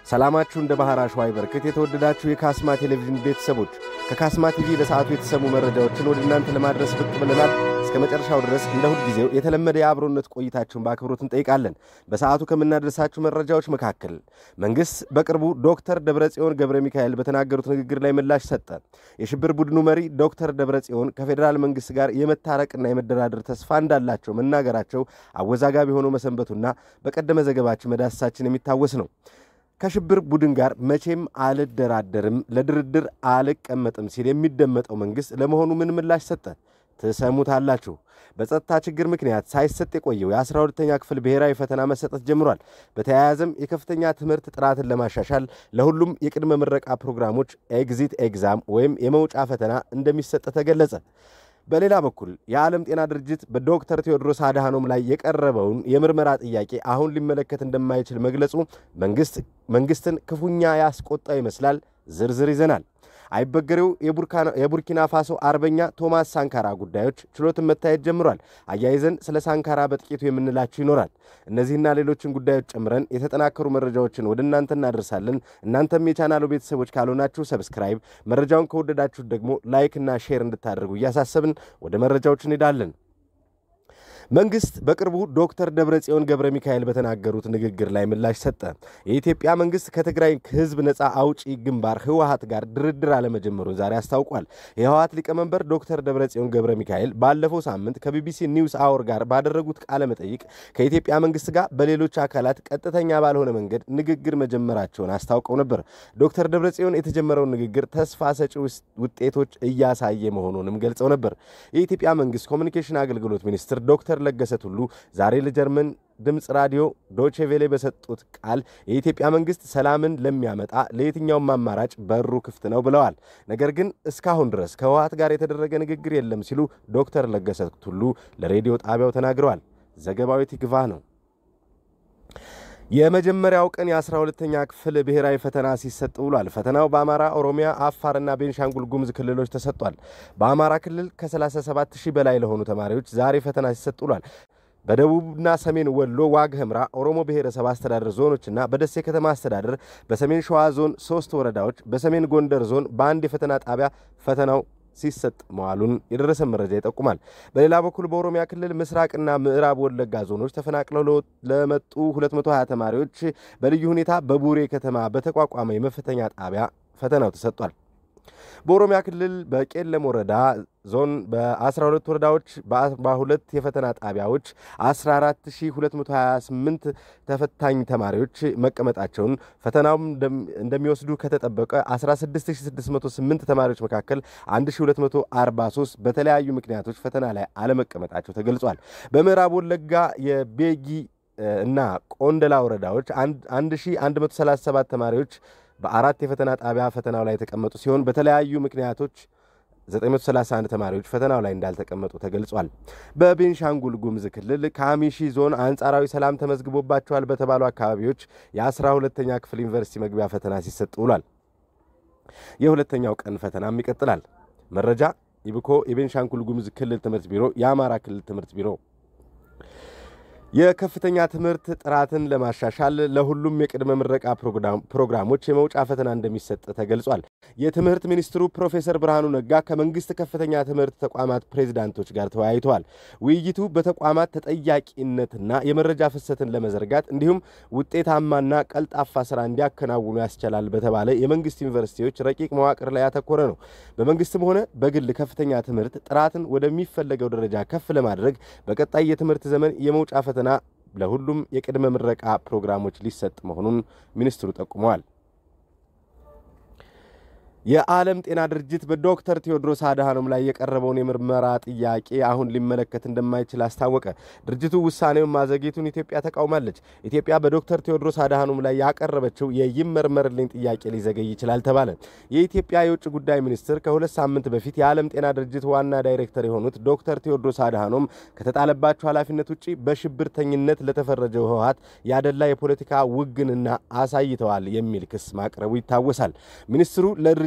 ሰላማችሁ እንደ ባህር አሸዋ ይበርክት። የተወደዳችሁ የካስማ ቴሌቪዥን ቤተሰቦች ከካስማ ቲቪ ለሰዓቱ የተሰሙ መረጃዎችን ወደ እናንተ ለማድረስ ብቅ ብለናል። እስከ መጨረሻው ድረስ እንደ ሁልጊዜው የተለመደ የአብሮነት ቆይታችሁን በአክብሮት እንጠይቃለን። በሰዓቱ ከምናደርሳችሁ መረጃዎች መካከል መንግሥት በቅርቡ ዶክተር ደብረጽዮን ገብረ ሚካኤል በተናገሩት ንግግር ላይ ምላሽ ሰጠ። የሽብር ቡድኑ መሪ ዶክተር ደብረጽዮን ከፌዴራል መንግሥት ጋር የመታረቅና የመደራደር ተስፋ እንዳላቸው መናገራቸው አወዛጋቢ ሆኖ መሰንበቱና በቀደመ ዘገባችን መዳሰሳችን የሚታወስ ነው። ከሽብር ቡድን ጋር መቼም አልደራደርም፣ ለድርድር አልቀመጥም ሲል የሚደመጠው መንግሥት ለመሆኑ ምን ምላሽ ሰጠ? ትሰሙታላችሁ። በጸጥታ ችግር ምክንያት ሳይሰጥ የቆየው የአስራ ሁለተኛ ክፍል ብሔራዊ ፈተና መሰጠት ጀምሯል። በተያያዘም የከፍተኛ ትምህርት ጥራትን ለማሻሻል ለሁሉም የቅድመ ምረቃ ፕሮግራሞች ኤግዚት ኤግዛም ወይም የመውጫ ፈተና እንደሚሰጥ ተገለጸ። በሌላ በኩል የዓለም ጤና ድርጅት በዶክተር ቴዎድሮስ አድሃኖም ላይ የቀረበውን የምርመራ ጥያቄ አሁን ሊመለከት እንደማይችል መግለጹ መንግሥትን ክፉኛ ያስቆጣ ይመስላል። ዝርዝር ይዘናል። አይበገሬው የቡርኪና ፋሶ አርበኛ ቶማስ ሳንካራ ጉዳዮች ችሎትን መታየት ጀምሯል። አያይዘን ስለ ሳንካራ በጥቂቱ የምንላችሁ ይኖራል። እነዚህና ሌሎችን ጉዳዮች ጨምረን የተጠናከሩ መረጃዎችን ወደ እናንተ እናደርሳለን። እናንተም የቻናሉ ቤተሰቦች ካልሆናችሁ ሰብስክራይብ፣ መረጃውን ከወደዳችሁት ደግሞ ላይክና ሼር እንድታደርጉ እያሳሰብን ወደ መረጃዎች እንሄዳለን። መንግሥት በቅርቡ ዶክተር ደብረጽዮን ገብረ ሚካኤል በተናገሩት ንግግር ላይ ምላሽ ሰጠ። የኢትዮጵያ መንግሥት ከትግራይ ሕዝብ ነፃ አውጪ ግንባር ህወሀት ጋር ድርድር አለመጀመሩን ዛሬ አስታውቋል። የህወሀት ሊቀመንበር ዶክተር ደብረጽዮን ገብረ ሚካኤል ባለፈው ሳምንት ከቢቢሲ ኒውስ አወር ጋር ባደረጉት ቃለ መጠይቅ ከኢትዮጵያ መንግሥት ጋር በሌሎች አካላት ቀጥተኛ ባልሆነ መንገድ ንግግር መጀመራቸውን አስታውቀው ነበር። ዶክተር ደብረጽዮን የተጀመረውን ንግግር ተስፋ ሰጪ ውጤቶች እያሳየ መሆኑንም ገልጸው ነበር። የኢትዮጵያ መንግሥት ኮሚኒኬሽን አገልግሎት ሚኒስትር ዶክተር ለገሰ ቱሉ ዛሬ ለጀርመን ድምፅ ራዲዮ ዶቼ ቬሌ በሰጡት ቃል የኢትዮጵያ መንግሥት ሰላምን ለሚያመጣ ለየትኛውም አማራጭ በሩ ክፍት ነው ብለዋል። ነገር ግን እስካሁን ድረስ ከህወሀት ጋር የተደረገ ንግግር የለም ሲሉ ዶክተር ለገሰ ቱሉ ለሬዲዮ ጣቢያው ተናግረዋል። ዘገባዊ ትግቫህ ነው። የመጀመሪያው ቀን የአስራ ሁለተኛ ክፍል ብሔራዊ ፈተና ሲሰጥ ውሏል። ፈተናው በአማራ፣ ኦሮሚያ፣ አፋርና ቤንሻንጉል ጉሙዝ ክልሎች ተሰጥቷል። በአማራ ክልል ከ37 ሺህ በላይ ለሆኑ ተማሪዎች ዛሬ ፈተና ሲሰጥ ውሏል። በደቡብና ሰሜን ወሎ ዋግ ህምራ ኦሮሞ ብሔረሰብ አስተዳደር ዞኖችና በደሴ ከተማ አስተዳደር በሰሜን ሸዋ ዞን ሶስት ወረዳዎች በሰሜን ጎንደር ዞን በአንድ የፈተና ጣቢያ ፈተናው ሲሰጥ መዋሉን የደረሰን መረጃ ይጠቁማል። በሌላ በኩል በኦሮሚያ ክልል ምስራቅና ምዕራብ ወለጋ ዞኖች ተፈናቅለው ለመጡ 220 ተማሪዎች በልዩ ሁኔታ በቡሬ ከተማ በተቋቋመ የመፈተኛ ጣቢያ ፈተናው ተሰጥቷል። በኦሮሚያ ክልል በቄለም ወረዳ ዞን በ12 ወረዳዎች በ42 የፈተና ጣቢያዎች 14228 ተፈታኝ ተማሪዎች መቀመጣቸውን ፈተናውም እንደሚወስዱ ከተጠበቀ 16608 ተማሪዎች መካከል 1243 በተለያዩ ምክንያቶች ፈተና ላይ አለመቀመጣቸው ተገልጿል። በምዕራብ ወለጋ የቤጊ እና ቆንደላ ወረዳዎች 1137 ተማሪዎች በአራት የፈተና ጣቢያ ፈተናው ላይ የተቀመጡ ሲሆን በተለያዩ ምክንያቶች 931 ተማሪዎች ፈተናው ላይ እንዳልተቀመጡ ተገልጿል። በቤንሻንጉል ጉሙዝ ክልል ካሚሺ ዞን አንጻራዊ ሰላም ተመዝግቦባቸዋል በተባሉ አካባቢዎች የአስራ ሁለተኛ ክፍል ዩኒቨርሲቲ መግቢያ ፈተና ሲሰጥ ውሏል። የሁለተኛው ቀን ፈተናም ይቀጥላል። መረጃ ኢብኮ፣ የቤንሻንጉል ጉሙዝ ክልል ትምህርት ቢሮ፣ የአማራ ክልል ትምህርት ቢሮ የከፍተኛ ትምህርት ጥራትን ለማሻሻል ለሁሉም የቅድመ ምረቃ ፕሮግራሞች የመውጫ ፈተና እንደሚሰጥ ተገልጿል። የትምህርት ሚኒስትሩ ፕሮፌሰር ብርሃኑ ነጋ ከመንግስት ከፍተኛ ትምህርት ተቋማት ፕሬዚዳንቶች ጋር ተወያይተዋል። ውይይቱ በተቋማት ተጠያቂነትና የመረጃ ፍሰትን ለመዘርጋት እንዲሁም ውጤታማና ቀልጣፋ ስራ እንዲያከናውኑ ያስችላል በተባለ የመንግስት ዩኒቨርሲቲዎች ረቂቅ መዋቅር ላይ ያተኮረ ነው። በመንግስትም ሆነ በግል ከፍተኛ ትምህርት ጥራትን ወደሚፈለገው ደረጃ ከፍ ለማድረግ በቀጣይ የትምህርት ዘመን የመውጫ ፈተና ለሁሉም የቅድመ ምረቃ ፕሮግራሞች ሊሰጥ መሆኑን ሚኒስትሩ ጠቁመዋል። የዓለም ጤና ድርጅት በዶክተር ቴዎድሮስ አድሃኖም ላይ የቀረበውን የምርመራ ጥያቄ አሁን ሊመለከት እንደማይችል አስታወቀ። ድርጅቱ ውሳኔውን ማዘግየቱን ኢትዮጵያ ተቃውማለች። ኢትዮጵያ በዶክተር ቴዎድሮስ አድሃኖም ላይ ያቀረበችው የይመርመርልኝ ጥያቄ ሊዘገይ ይችላል ተባለ። የኢትዮጵያ የውጭ ጉዳይ ሚኒስትር ከሁለት ሳምንት በፊት የዓለም ጤና ድርጅት ዋና ዳይሬክተር የሆኑት ዶክተር ቴዎድሮስ አድሃኖም ከተጣለባቸው ኃላፊነት ውጭ በሽብርተኝነት ለተፈረጀው ህወሀት ያደላ የፖለቲካ ውግንና አሳይተዋል የሚል ክስ ማቅረቡ ይታወሳል። ሚኒስትሩ ለድርጅ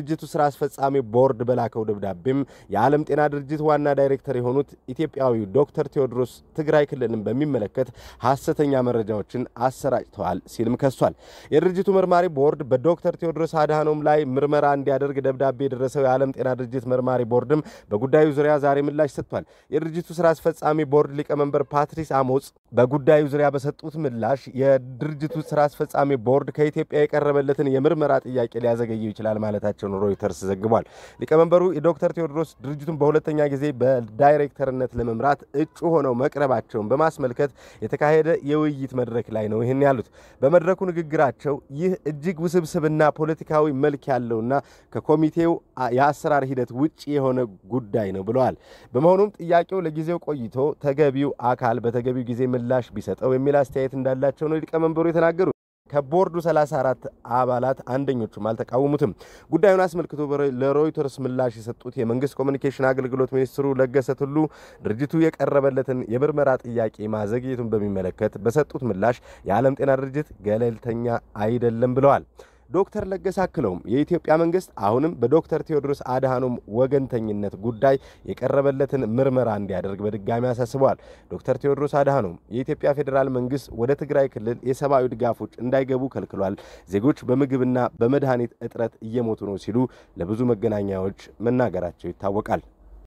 የድርጅቱ ስራ አስፈጻሚ ቦርድ በላከው ደብዳቤም የዓለም ጤና ድርጅት ዋና ዳይሬክተር የሆኑት ኢትዮጵያዊው ዶክተር ቴዎድሮስ ትግራይ ክልልን በሚመለከት ሐሰተኛ መረጃዎችን አሰራጭተዋል ሲልም ከሷል። የድርጅቱ መርማሪ ቦርድ በዶክተር ቴዎድሮስ አድሃኖም ላይ ምርመራ እንዲያደርግ ደብዳቤ የደረሰው የዓለም ጤና ድርጅት መርማሪ ቦርድም በጉዳዩ ዙሪያ ዛሬ ምላሽ ሰጥቷል። የድርጅቱ ስራ አስፈጻሚ ቦርድ ሊቀመንበር ፓትሪስ አሞጽ በጉዳዩ ዙሪያ በሰጡት ምላሽ የድርጅቱ ስራ አስፈጻሚ ቦርድ ከኢትዮጵያ የቀረበለትን የምርመራ ጥያቄ ሊያዘገየው ይችላል ማለታቸውን ሮይተርስ ዘግቧል። ሊቀመንበሩ የዶክተር ቴዎድሮስ ድርጅቱን በሁለተኛ ጊዜ በዳይሬክተርነት ለመምራት እጩ ሆነው መቅረባቸውን በማስመልከት የተካሄደ የውይይት መድረክ ላይ ነው ይህን ያሉት። በመድረኩ ንግግራቸው ይህ እጅግ ውስብስብና ፖለቲካዊ መልክ ያለውና ከኮሚቴው የአሰራር ሂደት ውጭ የሆነ ጉዳይ ነው ብለዋል። በመሆኑም ጥያቄው ለጊዜው ቆይቶ ተገቢው አካል በተገቢው ጊዜ ምላሽ ቢሰጠው የሚል አስተያየት እንዳላቸው ነው ሊቀመንበሩ የተናገሩት። ከቦርዱ 34 አባላት አንደኞቹም አልተቃወሙትም። ጉዳዩን አስመልክቶ ለሮይተርስ ምላሽ የሰጡት የመንግስት ኮሚኒኬሽን አገልግሎት ሚኒስትሩ ለገሰ ቱሉ ድርጅቱ የቀረበለትን የምርመራ ጥያቄ ማዘግየቱን በሚመለከት በሰጡት ምላሽ የዓለም ጤና ድርጅት ገለልተኛ አይደለም ብለዋል። ዶክተር ለገሰ አክለውም የኢትዮጵያ መንግስት አሁንም በዶክተር ቴዎድሮስ አድሃኖም ወገንተኝነት ጉዳይ የቀረበለትን ምርመራ እንዲያደርግ በድጋሚ አሳስበዋል። ዶክተር ቴዎድሮስ አድሃኖም የኢትዮጵያ ፌዴራል መንግስት ወደ ትግራይ ክልል የሰብአዊ ድጋፎች እንዳይገቡ ከልክሏል፣ ዜጎች በምግብና በመድኃኒት እጥረት እየሞቱ ነው ሲሉ ለብዙ መገናኛዎች መናገራቸው ይታወቃል።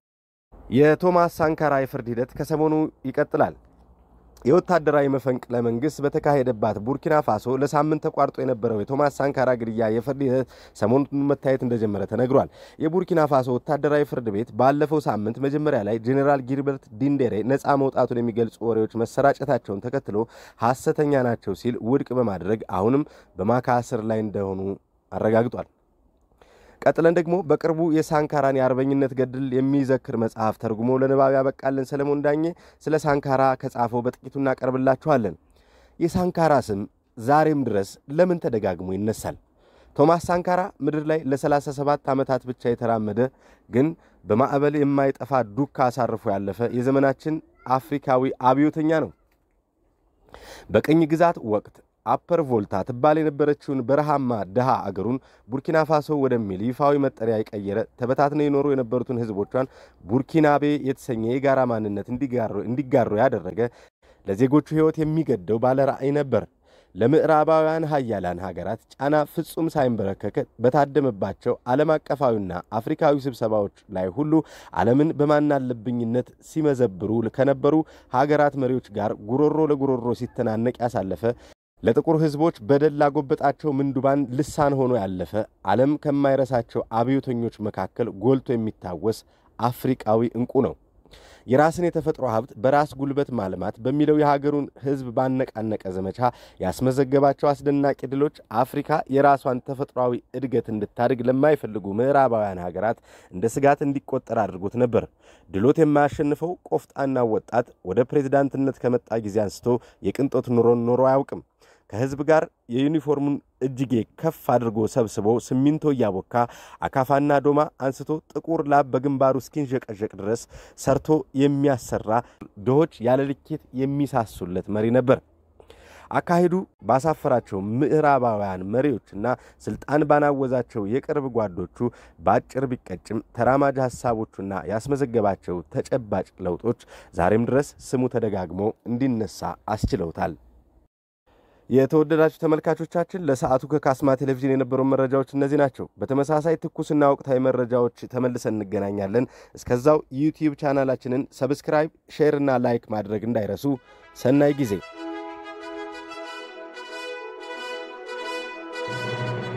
የቶማስ ሳንካራ የፍርድ ሂደት ከሰሞኑ ይቀጥላል። የወታደራዊ መፈንቅለ መንግስት በተካሄደባት ቡርኪና ፋሶ ለሳምንት ተቋርጦ የነበረው የቶማስ ሳንካራ ግድያ የፍርድ ሂደት ሰሞኑን መታየት እንደጀመረ ተነግሯል። የቡርኪና ፋሶ ወታደራዊ ፍርድ ቤት ባለፈው ሳምንት መጀመሪያ ላይ ጄኔራል ጊልበርት ዲንዴሬ ነፃ መውጣቱን የሚገልጹ ወሬዎች መሰራጨታቸውን ተከትሎ ሐሰተኛ ናቸው ሲል ውድቅ በማድረግ አሁንም በማካሰር ላይ እንደሆኑ አረጋግጧል። ቀጥለን ደግሞ በቅርቡ የሳንካራን የአርበኝነት ገድል የሚዘክር መጽሐፍ ተርጉሞ ለንባብ ያበቃልን ሰለሞን ዳኜ ስለ ሳንካራ ከጻፈው በጥቂቱ እናቀርብላችኋለን። የሳንካራ ስም ዛሬም ድረስ ለምን ተደጋግሞ ይነሳል? ቶማስ ሳንካራ ምድር ላይ ለ37 ዓመታት ብቻ የተራመደ ግን በማዕበል የማይጠፋ ዱካ አሳርፎ ያለፈ የዘመናችን አፍሪካዊ አብዮተኛ ነው። በቅኝ ግዛት ወቅት አፐር ቮልታ ትባል የነበረችውን በረሃማ ድሃ አገሩን ቡርኪና ፋሶ ወደሚል ይፋዊ መጠሪያ የቀየረ ተበታትነው የኖሩ የነበሩትን ሕዝቦቿን ቡርኪናቤ የተሰኘ የጋራ ማንነት እንዲጋሩ ያደረገ ለዜጎቹ ሕይወት የሚገደው ባለ ራዕይ ነበር። ለምዕራባውያን ሀያላን ሀገራት ጫና ፍጹም ሳይንበረከክ በታደመባቸው ዓለም አቀፋዊና አፍሪካዊ ስብሰባዎች ላይ ሁሉ ዓለምን በማናለብኝነት ሲመዘብሩ ከነበሩ ሀገራት መሪዎች ጋር ጉሮሮ ለጉሮሮ ሲተናነቅ ያሳለፈ ለጥቁር ሕዝቦች በደል ላጎበጣቸው ምንዱባን ልሳን ሆኖ ያለፈ ዓለም ከማይረሳቸው አብዮተኞች መካከል ጎልቶ የሚታወስ አፍሪቃዊ ዕንቁ ነው። የራስን የተፈጥሮ ሀብት በራስ ጉልበት ማልማት በሚለው የሀገሩን ሕዝብ ባነቃነቀ ዘመቻ ያስመዘገባቸው አስደናቂ ድሎች አፍሪካ የራሷን ተፈጥሯዊ እድገት እንድታድግ ለማይፈልጉ ምዕራባውያን ሀገራት እንደ ስጋት እንዲቆጠር አድርጎት ነበር። ድሎት የማያሸንፈው ቆፍጣናው ወጣት ወደ ፕሬዝዳንትነት ከመጣ ጊዜ አንስቶ የቅንጦት ኑሮን ኖሮ አያውቅም። ከህዝብ ጋር የዩኒፎርሙን እጅጌ ከፍ አድርጎ ሰብስቦ ሲሚንቶ እያቦካ አካፋና ዶማ አንስቶ ጥቁር ላብ በግንባሩ እስኪንዠቀዠቅ ድረስ ሰርቶ የሚያሰራ ድሆች ያለ ልኬት የሚሳሱለት መሪ ነበር። አካሄዱ ባሳፈራቸው ምዕራባውያን መሪዎችና ስልጣን ባናወዛቸው የቅርብ ጓዶቹ በአጭር ቢቀጭም ተራማጅ ሐሳቦቹና ያስመዘገባቸው ተጨባጭ ለውጦች ዛሬም ድረስ ስሙ ተደጋግሞ እንዲነሳ አስችለውታል። የተወደዳችሁ ተመልካቾቻችን ለሰዓቱ ከካስማ ቴሌቪዥን የነበሩ መረጃዎች እነዚህ ናቸው። በተመሳሳይ ትኩስና ወቅታዊ መረጃዎች ተመልሰን እንገናኛለን። እስከዛው ዩቲዩብ ቻናላችንን ሰብስክራይብ፣ ሼር እና ላይክ ማድረግ እንዳይረሱ። ሰናይ ጊዜ